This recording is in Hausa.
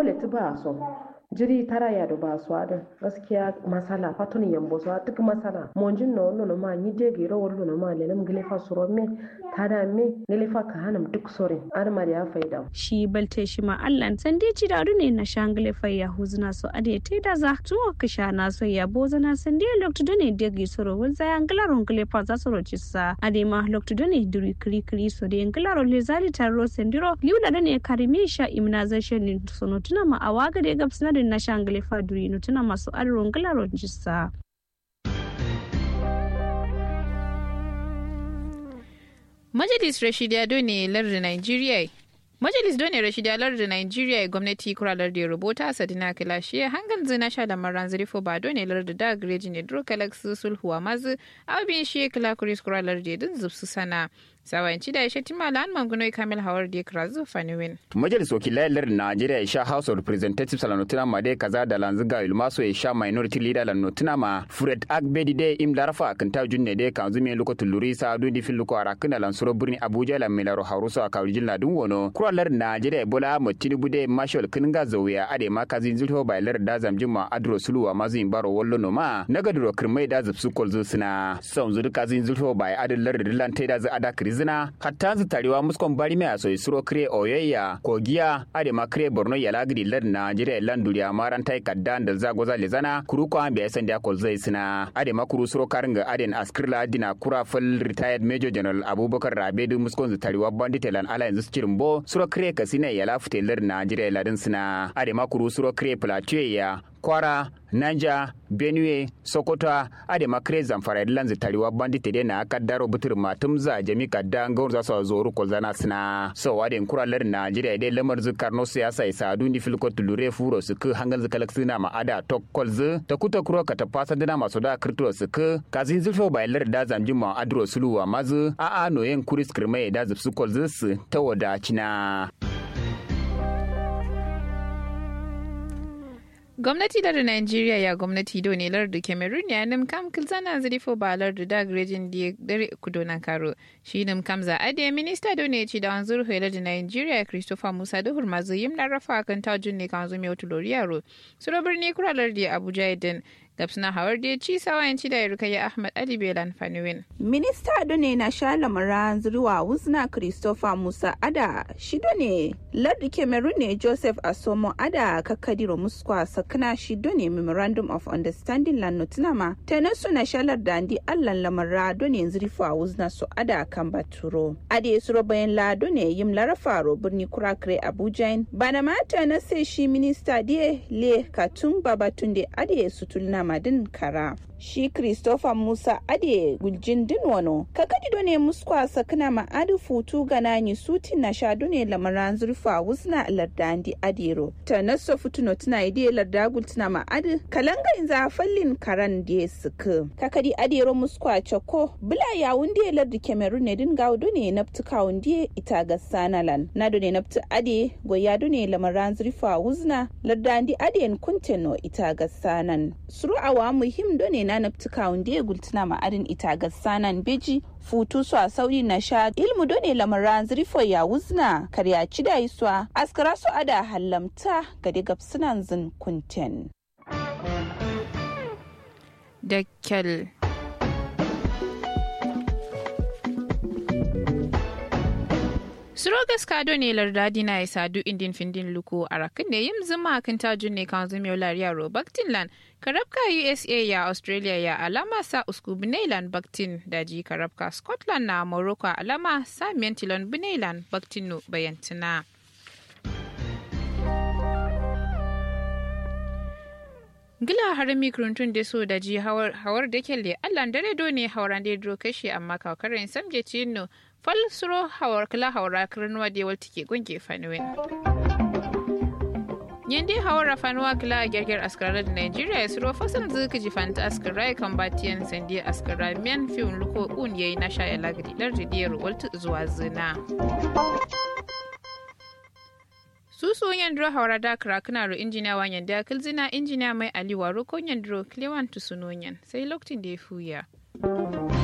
kole ti ba so jiri tara ya do ba so adin gaskiya masala fatun yambo so duk masala monjin no no ma ni de giro wallo no ma lelam gile fa suro me tada me ne fa ka hanam duk sore ar ma ya faida shi balte shi ma Allah san dai ci da ne na shangle fa ya huzna so ade te da za tuwa ka sha na so ya bozana san dai lokto done de gi soro wal za angla ron gile fa za soro ci sa ade ma lokto done duri kri kri so de angla ron le zali tarro sendiro liula done karimi sha immunization ni sono tuna ma awaga de gabsna na shangle fa duri no tuna masu arron gila ron ci sa Majalis Rashidiya ne lardin Nigeria Majalis Done Rashida lardin Nigeria gwamnati kuralar da rubuta Sadina Kilashi hangal zina sha da maran zirifo ba done lardin da greji ne duro kalaksu sulhuwa mazu abin shi kila kuris kuralar da din zubsu sana. sawanci da ya tima la'an mangunoi kamil hawar da kira zufa niwin. Majalis wakilai lardin Najeriya ya sha House of Representatives lanotuna ma dai kaza da lanziga ilmaso ya sha Minority Leader lanotuna ma Fred Agbedi dai im larafa kan ta junne dai kan zumi lokacin luri sa du di filuko arakuna lansuro birni Abuja la milaro haruso a kawrijin ladun wono. Kura lardin Najeriya Bola Ahmed Tinubu dai Marshal Kinga Zawiya ade ma kazi zulho bai lardin da zamjin ma Adro Suluwa ma zin baro wallo no ma nagaduro kirmai da zubsu kolzo suna. Son zuru kazi zulho bai adin lardin lantai da za ada zina hatta zu tarewa muskon bari mai aso isuro kire oyayya kogiya ade ma kire borno ya lagri lad najeriya lan duriya maran tai kaddan da zago za lezana kuru ko ambe san da kol zai sina ade ma kuru suro karinga aden askirla dina kura fal retired major general abubakar rabedu muskon zu tarewa bandit lan ala yanzu cirin bo suro kire kasina ya lafute lad najeriya ladin sina ade ma kuru suro kire plateau ya kwara nanja benue sokoto ade makre zamfara lanzi tariwa bandite de na kaddaro butur matum za jami kadda ngawr za so zoru ko zana sina so ade kura lar najeriya de lamar zu karno siyasa isa du ni filko tulure furo su ku hangal zu kalak sina ma ada tokkol zu ta kuta kuro ka ta fasa dina maso da kirto su ku kazin zulfo bai lar da zamjin ma adro suluwa mazu a a noyen kuris kirmai da zubsu kol zu su ta wadacina gwamnati da Najeriya ya gwamnati do ne lardu Cameroon ya nim kam kilzana zirifo ba lardu da grejin da dare kudo na karo shi nim kam za ade minista do ne ci da wanzur hela da Najeriya Christopher Musa da hurmazu yim larafa kan tajun ne kan zumi wata loriyaro suro birni kura lardu Abuja idan gabsuna hawar da ci sawayen ci da rukayya Ahmad Ali Belan Fanuwin. Minista do ne na sha lamaran zuwa wuzna Christopher Musa Ada shi do ne lardu Cameroon ne Joseph Asomo Ada kakadiro muskwa sakana shi do ne Memorandum of Understanding lan notinama ta nasu na shalar da andi allan lamara do ne zurifa wuzna su Ada kan baturo. Ade suro bayan la do ne yim larafaro birni kurakre Abuja bana mata na sai shi minista die le katun babatunde ade sutulna madin kara shi christopher musa ade guljin din wano kakadi do ne muskwa sakna ma adu futu gana ni suti na sha do ne lamaran zurfa wusna lardandi adero ta naso futuno tuna ide larda gultuna ma adu kalanga inza fallin karan de suku kakadi adero muskwa choko bula ya wunde lardi cameroon ne din gawo do ne naptuka wunde ita ga sanalan na do ne naptu ade goya do ne lamaran zurfa wuzna lardandi ade kunteno ita ga sanan suru awa muhim do ne na naftuka wanda ya gultuna ma'adin ita ga sanan beji futu su a sauri na sha ilmu do ne lamaran zirfo ya wuzna karya ci da iswa askara su ada hallamta ga diga sunan zin kunten. Da kyal. Surogas kado ne lardadi na isa du indin findin luku a rakin ne yin zuma kan tajun ne kan zumiyar lariya Baktin lan karabka USA ya Australia ya alama sa usku Binailan Baktin daji karabka Scotland na Morocco alama sa Mentilon Binailan Baktin no bayantina. Gila harami kuruntun da so da ji hawar da kelle Allah dare do ne hauran da dro kashi amma kawkarin samje cino fal suro hawar kala hawara kirnuwa da yawal take gunge fanuwen. yende hawara fanuwa kila a gyargyar askarar da Nigeria ya suro fasan zuka jifanta askarai kan batiyan sandi askara miyan fiun luko un yayi na sha ya lagadi lar jidiyar waltu zuwa zina. susu yandro hawara da krakuna ro injiniya wa yanda kilzina injiniya mai aliwa ro kon yandro klewan tusunoyan sai lokacin da ya fuya.